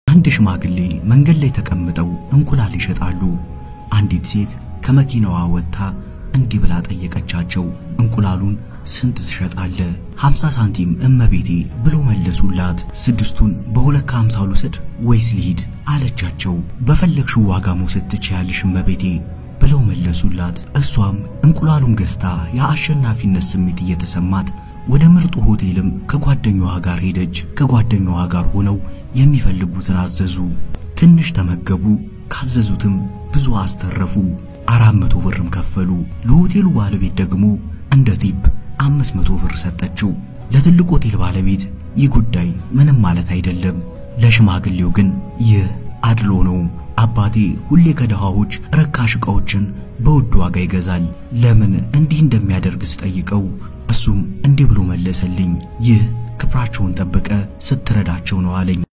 አንድ ሽማግሌ መንገድ ላይ ተቀምጠው እንቁላል ይሸጣሉ። አንዲት ሴት ከመኪናዋ ወጥታ እንዲህ ብላ ጠየቀቻቸው፣ እንቁላሉን ስንት ትሸጣለ? 50 ሳንቲም እመቤቴ ብሎ መለሱላት። ስድስቱን በሁለት ከሀምሳ ልውሰድ ወይስ ልሂድ አለቻቸው። በፈለግሽው ዋጋ መውሰድ ትችያለሽ እመቤቴ ብለው መለሱላት። እሷም እንቁላሉን ገዝታ የአሸናፊነት ስሜት እየተሰማት ወደ ምርጡ ሆቴልም ከጓደኛዋ ጋር ሄደች። ከጓደኛዋ ጋር ሆነው የሚፈልጉትን አዘዙ። ትንሽ ተመገቡ። ካዘዙትም ብዙ አስተረፉ። አራት መቶ ብርም ከፈሉ። ለሆቴሉ ባለቤት ደግሞ እንደ ቲፕ አምስት መቶ ብር ሰጠችው። ለትልቅ ሆቴል ባለቤት ይህ ጉዳይ ምንም ማለት አይደለም። ለሽማግሌው ግን ይህ አድሎ ነው። አባቴ ሁሌ ከድሃዎች ረካሽ ዕቃዎችን በውድ ዋጋ ይገዛል። ለምን እንዲህ እንደሚያደርግ ስጠይቀው እሱም እንዲህ ብሎ መለሰልኝ፣ ይህ ክብራቸውን ጠብቀ ስትረዳቸው ነው አለኝ።